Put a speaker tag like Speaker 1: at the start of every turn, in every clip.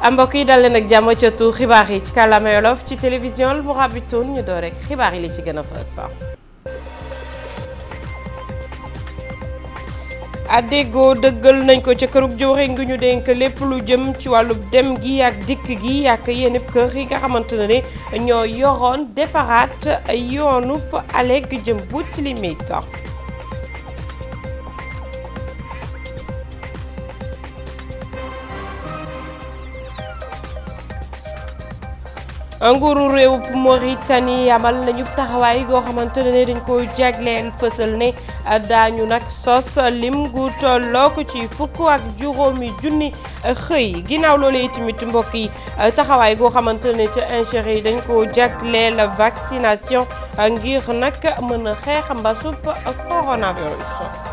Speaker 1: mbokk yi dal leen ak jàmm ca tu xibaar yi ci kàllaama Wolof ci télévision bu Mourabitoun ñu door rek xibaar yi li ci gën a fës addégoo dëggal nañ ko ca kërug joxe ngi ñu dénk lépp lu jëm ci wàllu dem gi ak dikk gi ak yenn kër yi nga xamante ne ñoo yoroon defaraat yoonub aleg jëm bu ci limite nguuru réew Mauritanie amal nañu taxawaay goo xamante ne dañ ko jagleel fësal ne daañu nag sos lim gu tollook ci fukk ak juróomi junni xëy ginnaaw loolu itamit mbokk yi taxawaay goo xamante ne ca ingéri yi dañ ko jagleel vaccination ngir nag mën a xeex mbasub coronavirus.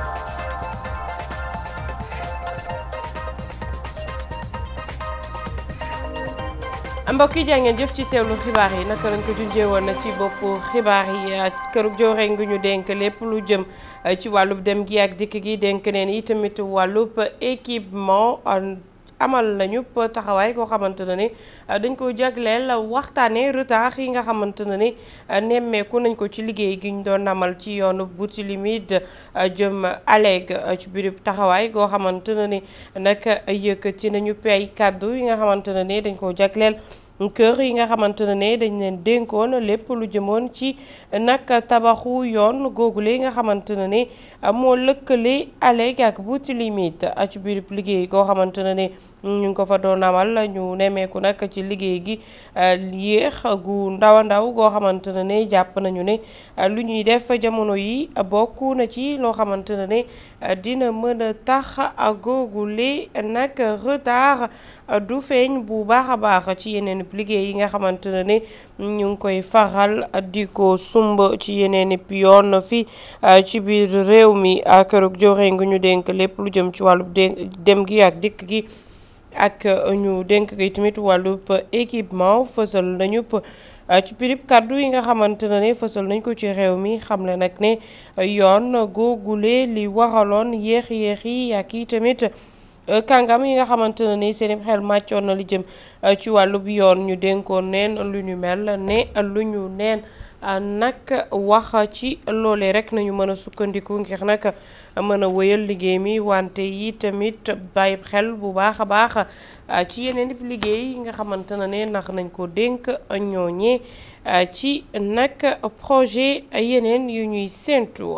Speaker 1: mbokk yi jaa ngeen jëf ci teewlu xibaar yi naka lañ ko junjee woon na ci bopp xibaar yi kërug joore ngi ñu dénk lépp lu jëm ci wàllub dem gi ak dikk gi dénk neen yi tamit wàllub équipement amal nañu taxawaay koo xamante ne ni dañ ko jagleel waxtaanee retard yi nga xamante ne ni nemmeeku nañ ko ci liggéey gi ñu doon amal ci yoonu Boutilimide jëm Alleg ci biir taxawaay goo xamante ne ni nag yëkkati nañu pay kàddu yi nga xamante ne ni dañ ko jagleel kër yi nga xamante ne dañ leen dénkoon lépp lu jëmoon ci nag tabaxu yoon googule yi nga xamante ne ni moo lëkkale Alleg ak Boutilimide ci biir liggéey goo xamante ne ni ñu ngi ko fa doon amal ñu nemmeeku nag ci liggéey gi yéex gu ndaw a ndaw goo xamante ne ne jàpp nañu ne lu ñuy def jamono yi bokk na ci loo xamante ne ne dina mën a tax googule nag retard du feeñ bu baax a baax ci yeneen liggéey yi nga xamante ne ne ñu ngi koy faral di ko sumb ci yeneen yoon fi ci biir réew mi kërug joxe ngi ñu dénk lépp lu jëm ci wàllu dem gi ak dikk gi ak ñu dénk ko tamit wàllub équipement fësal nañu ci pirip kàddu yi nga xamante ne ne fësal nañ ko ci réew mi xamle nag ne yoon googule li waraloon yéex-yéex yi ak i tamit kàngam yi nga xamante ne ni seen xel màccoon na li jëm ci wàllub yoon ñu dénkoon neen lu ñu mel ne lu ñu neen nag wax ci loolee rek nañu mën a sukkandiku ngir nag mën a wëyal liggéey mi wante yi tamit bàyyi xel bu baax a baax ci yeneen liggéey yi nga xamante ne ne ndax nañ ko dénk ñooñee ci nag projet yeneen yu ñuy séentu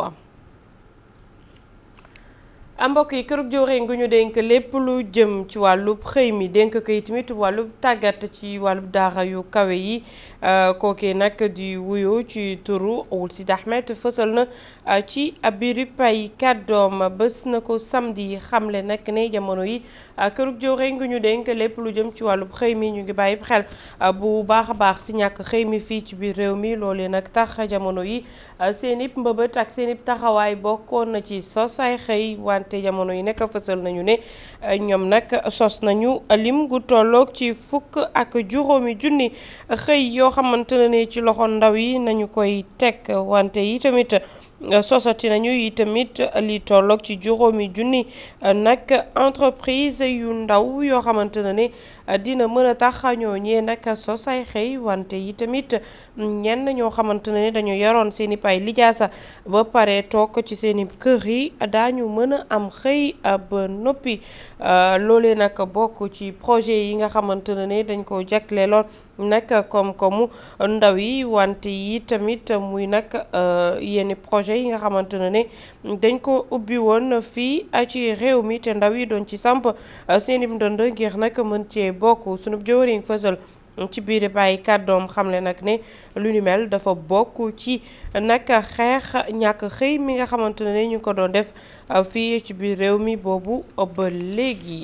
Speaker 1: mbokk yi kërug joore ngi ñu dénk lépp lu jëm ci wàllub xëy mi dénk ko yi tamit wàllub tàggat ci wàllub daara yu kawe yi kookee nag di wuyu ci turu Ould Sidi Ahmed fësal na ci biir pay kàddoom bés na ko samedi xamle nag ne jamono yi kërug joore ngi ñu dénk lépp lu jëm ci wàllub xëy mi ñu ngi bàyyi xel bu baax a baax si ñàkk xëy mi fii ci biir réew mi loolee nag tax jamono yi seen ib mbëbët ak seen ib taxawaay bokkoon na ci sos ay xëy wante jamono yi nekk fësal nañu ne ñoom nag sos nañu lim gu tolloog ci fukk ak juróomi junni xëy yoo xamante ne ci loxo ndaw yi nañu koy teg wante yi tamit sosati nañu yi tamit li tolloog ci juróomi junni nag entreprise yu ndaw yoo xamante ne ne dina mën a tax ñooñee nag sos ay xëy wante yi tamit ñenn ñoo xamante ne dañu yaroon seeni pay lijaasa ba pare toog ci seeni kër yi daañu mën a am xëy ba noppi loolee nag bokk ci projet yi nga xamante ne dañ ko jagleeloon nag koom-koomu ndaw yi wante yi tamit muy nag yenn projet yi nga xamante ne ne dañ ko ubbi woon fii ci réew mi te ndaw yi doon ci samp seeni ndënd ngir nag mën cee bokk sunu jëwriñ fësal ci biir bàyyi kàddoom xamle nag ne lu ni mel dafa bokk ci nag xeex ñàkk xëy mi nga xamante ne ñu ko doon def fii ci biir réew mi boobu ba léegi.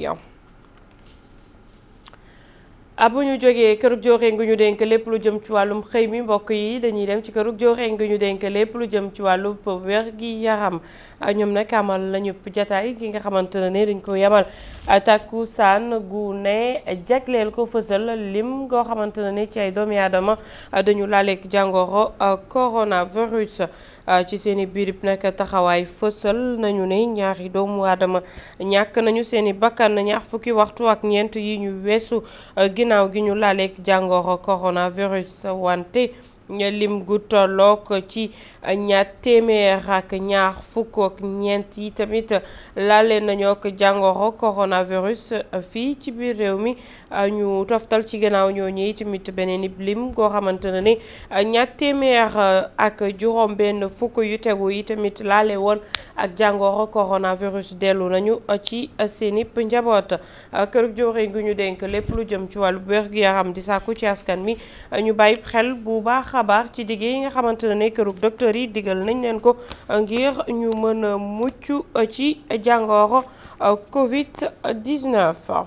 Speaker 1: bu ñu jógee kërug joxe ngi ñu dénk lépp lu jëm ci wàllum xëy mi mbokk yi dañuy dem ci kërug joxe ngi ñu dénk lépp lu jëm ci wàllum wér gi yaram ñoom nag amal lañu jataay gi nga xamante ne dañ ko yamal takku saan gu ne jagleel ko fësal lim goo xamante ne ci ay doomi aadama dañu laaleeg jàngoro coronavirus ci seen i biirib nag taxawaay fësal nañu ne ñaari doomu aadama ñàkk nañu seen i bakkan ñaar fukki waxtu ak ñeent yi ñu weesu ginnaaw gi ñu laaleeg jàngoro coronavirus wante lim gu tollook ci ñaar téeméer ak ñaar fukk ak ñeent yi tamit laale nañoo ak jàngoro coronavirus fii ci biir réew mi ñu toftal ci gannaaw ñooñu yi tamit beneen ib lim goo xamante ne ni ñaar téeméer ak juróom benn fukk yu tegu yi tamit laale woon ak jàngoro coronavirus dellu nañu ci seen ip njaboot kër joore gu ñu dénk lépp lu jëm ci wàllu wér-gu-yaram di sàkku ci askan mi ñu bàyyi xel bu baax xabaar ci digg yi nga xamante ne kërug docteur yi digal nañ leen ko ngir ñu mën a mucc ci jàngoro Covid 19.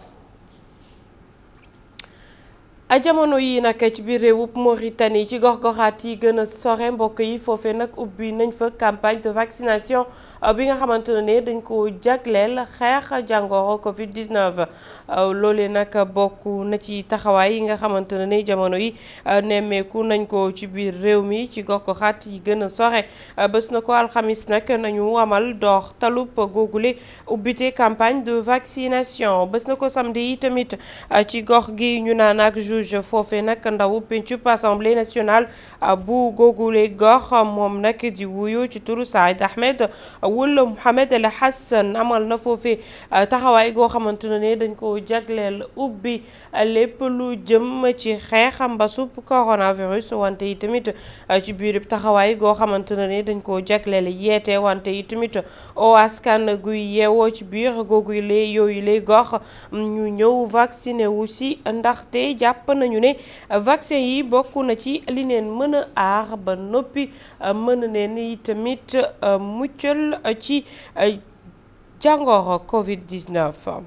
Speaker 1: a jamono yi nag ci biir réewub Mauritanie ci gox-goxaat yi gën a sore mbokk yi foofee nag ubbi nañ fa campagne de vaccination bi nga xamante ne dañ ko jagleel xeex jàngoro Covid 19 loolee nag bokk na ci taxawaay yi nga xamante ne jamono yi nemmeeku nañ ko ci biir réew mi ci gox-goxaat yi gën a sore bés na ko alxamis nag nañu amal dox talub googule ubbite campagne de vaccination bés na ko samedi yi tamit ci gox gi ñu naan ak juge foofe nag ndawu pencub assemblée nationale bu googule gox moom nag di wuyu ci turu Saïd Ahmed wul Mohamed El Hassan amal na foofe taxawaay goo xamante ne dañ ko jagleel ubbi lépp lu jëm ci xeex mbasub coronavirus wante yi tamit ci biir taxawaay goo xamante ne dañ ko jagleel yeete wante yi tamit o askan guy yeewoo ci biir googu lee yooyu lay gox ñu ñëw vacciné wu si ndaxte jàpp nañu ne vaccin yi bokk na ci li neen mën a aar ba noppi mën neen yi tamit muccal ci jàngoro Covid 19.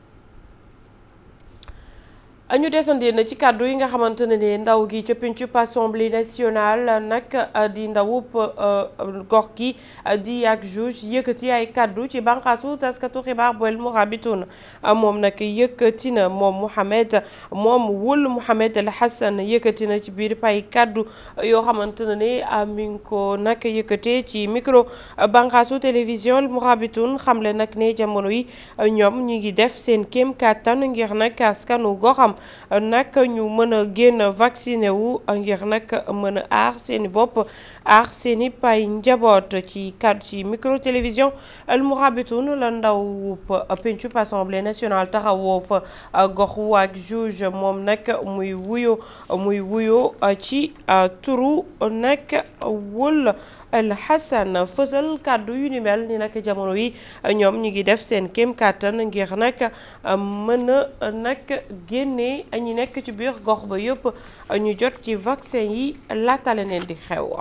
Speaker 1: ñu desandi na ci kàddu yi nga xamante ne ne ndaw gi ca pencub assemblée nationale nag di ndawub gox gi di ak juge yëkkati ay kàddu ci bànqaasu taskatu xibaar bu El Mourabitoun moom nag yëkkati na moom Mouhamed moom wul Mouhamed El Hassan yëkkati na ci biir pay kàddu yoo xamante ne ne mi ngi ko nag yëkkatee ci micro bànqaasu télévision El Mourabitoun xamle nag ne jamono yi ñoom ñi ngi def seen kéem kàttan ngir nag askanu goxam nag ñu mën a génn vacciné wu ngir nag mën a aar seeni bopp aar seeni pay njaboot ci cadre ci micro télévision El Mourabitoun la ndaw pencub assemblée nationale taxawoo fa gox waak juge moom nag muy wuyo muy wuyo ci turu nag wul El Hassan fësal kàddu yu ni mel ni nag jamono yi ñoom ñi ngi def seen kéem kàttan ngir nag mën a nag génne ñi nekk ci biir gox ba yëpp ñu jot ci vaccin yi laata leneen di xew.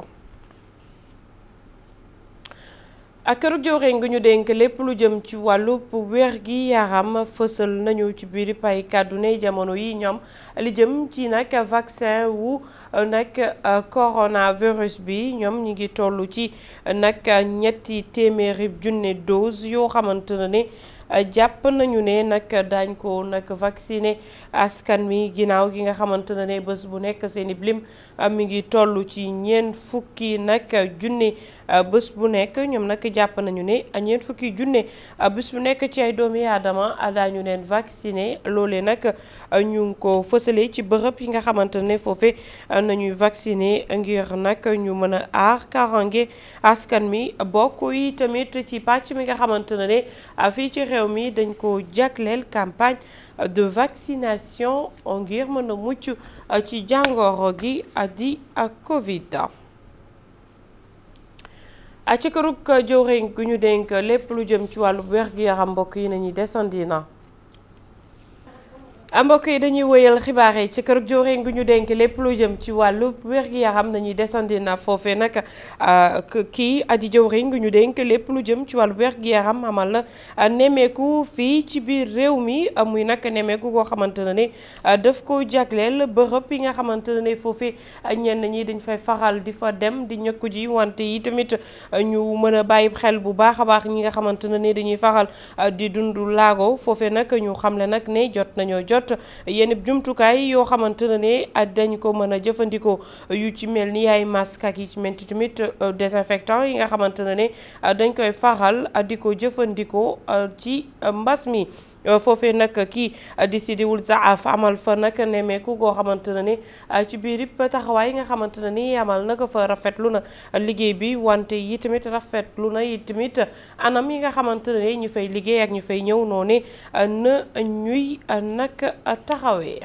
Speaker 1: ak këru jëwriñ gi ñu dénk lépp lu jëm ci wàllu wér gi yaram fësal nañu ci biir pay kàddu ne jamono yi ñoom li jëm ci nag vaccin wu nag coronavirus bi ñoom ñi ngi toll ci nag ñetti téeméeri junne dose yoo xamante ne jàpp nañu ne nag daañ ko nag vacciné askan mi ginnaaw gi nga xamante ne bés bu nekk seeni blim mi ngi toll ci ñeent fukki nag junne bés bu nekk ñoom nag jàpp nañu ne ñeent fukki junne bés bu nekk ci ay doomi aadama daañu leen vacciné loolee nag ñu ngi ko fësalee ci bërëb yi nga xamante ne foofe nañuy vacciné ngir nag ñu mën a aar karange askan mi bokk yi tamit ci pàcc mi nga xamante ne fii ci réew mi dañ ko jagleel campagne de vaccination ngir mën a mucc ci jàngoro gi di Covid. ci kërug jëwriñ gu ñu dénk lépp lu jëm ci wàllu wér-gu-yaram mbokk yi nañuy desandi na mbokk yi dañuy wëyal xibaar yi ci kër jëwriñ gu ñu dénk lépp lu jëm ci wàllu wér-gi-yaram nañuy desandi na foofe nag kii adi jëwriñ gu ñu dénk lépp lu jëm ci wàllu wér-gi-yaram amal na nemmeeku fii ci biir réew mi muy nag nemmeeku koo xamante ne ni daf ko jagleel bërëb yi nga xamante ne ni foofe ñenn ñi dañ fay faral di fa dem di ñëkku ji wante yi tamit ñu mën a bàyyi xel bu baax a baax ñi nga xamante ne ni dañuy faral di dund laago foofe nag ñu xamle nag ne jot nañoo jot jot yenn jumtukaay yoo xamante ne ne dañ ko mën a jëfandikoo yu ci mel ni ay masque ak yi ci mel tamit désinfectant yi nga xamante ne ne dañ koy faral di ko jëfandikoo ci mbas mi foofee nag kii di Sidiwul Zaaf amal fa nag nemmeeku goo xamante ne ni ci biir yëpp taxawaay yi nga xamante ne ni amal na ko fa rafetlu na liggéey bi wante yi tamit rafetlu na yi tamit anam yi nga xamante ne ñu fay liggéey ak ñu fay ñëw noonu na ñuy nag taxawee.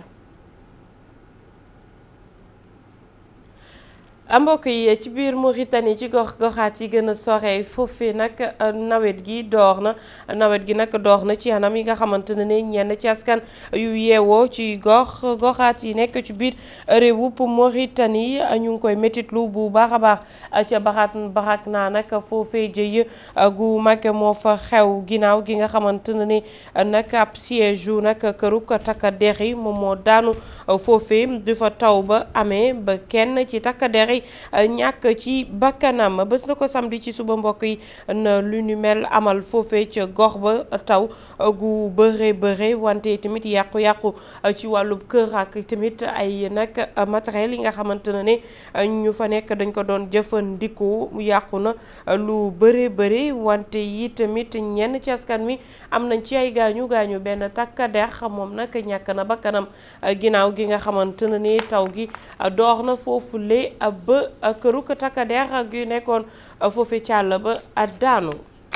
Speaker 1: mbokk yi ci biir Mauritanie ci gox goxaat yi gën a sore foofee nag nawet gi door na nawet gi nag door na ci anam yi nga xamante ne ne ñenn ci askan yu yeewoo ci gox goxaat yi nekk ci biir réewup Mauritanie ñu ngi koy métitlu bu baax a baax ca baxaat baxaat naa nag foofee jëy gu mag moo fa xew ginnaaw gi nga xamante ne ni nag ab siège yu nag këruk takka der yi moom moo daanu foofee du fa taw ba amee ba kenn ci takka der yi ñàkk ci bakkanam bés na ko samedi ci suba mbokk yi na lu ñu mel amal foofee ca gox ba taw gu bëre bëre wante tamit yàqu-yàqu ci wàllub kër ak tamit ay nag matériel yi nga xamante ne ne ñu fa nekk dañ ko doon jëfandikoo yàqu na lu bëre bëre wante yi tamit ñenn ci askan mi am nañ ci ay gaañu gaañu benn takkader moom nag ñàkk na bakkanam ginnaaw gi nga xamante ne ni taw gi door na foofu le ba këru ko takkader gi nekkoon foofu càll ba daanu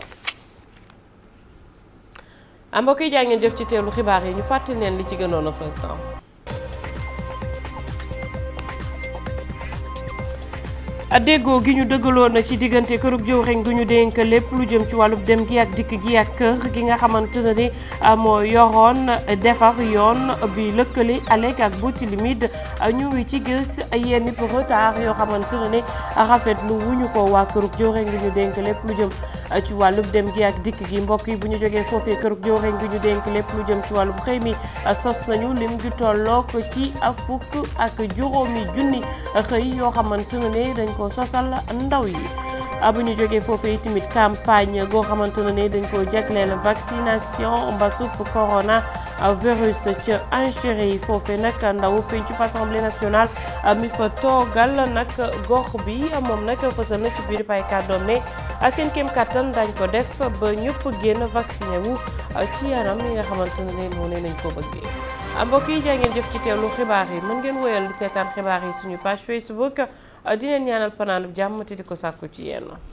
Speaker 1: mbokk yi jaa ngeen jëf ci teelu xibaar yi ñu fàttali leen li ci gënoon a fës déggoo gi ñu dëggaloon na ci diggante kërug jëwriñ gu ñu dénk lépp lu jëm ci wàllub dem gi ak dikk gi ak kër gi nga xamante ne ni moo yoroon defar yoon bi lëkkale Alek ak Boutilimide ñu ngi ci gis yenn retard yoo xamante ne ni rafetlu wuñu ko waa kërug jëwriñ gu ñu dénk lépp lu jëm ci wàllub dem gi ak dikk gi mbokk yi bu ñu jógee foofee kërug jëwriñ gu ñu dénk lépp lu jëm ci wàllub xëy mi sos nañu lim ju tollook ci fukk ak juróomi junni xëy yoo xamante ne ni dañ ko sosal ndaw yi bu ñu jógee foofee tamit campagne goo xamante ne ni dañ ko jagleel vaccination mbasub corona virus ca enchéré yi foofee nag ndaw pencu assemblée nationale mi fa toogal nag gox bi moom nag fësal na ci biir pay kàddoom ne seen kéem kattan dañ ko def ba ñëpp génn vacciné wu ci yaram yi nga xamante ne ni moo ne nañ ko bëggee mbokk yi jaa ngeen jëf ci teewlu xibaar yi mën ngeen woyal di seetaan xibaar yi suñu page Facebook dineen ñaanal fanaanub jàmm te di ko sàkku ci yéen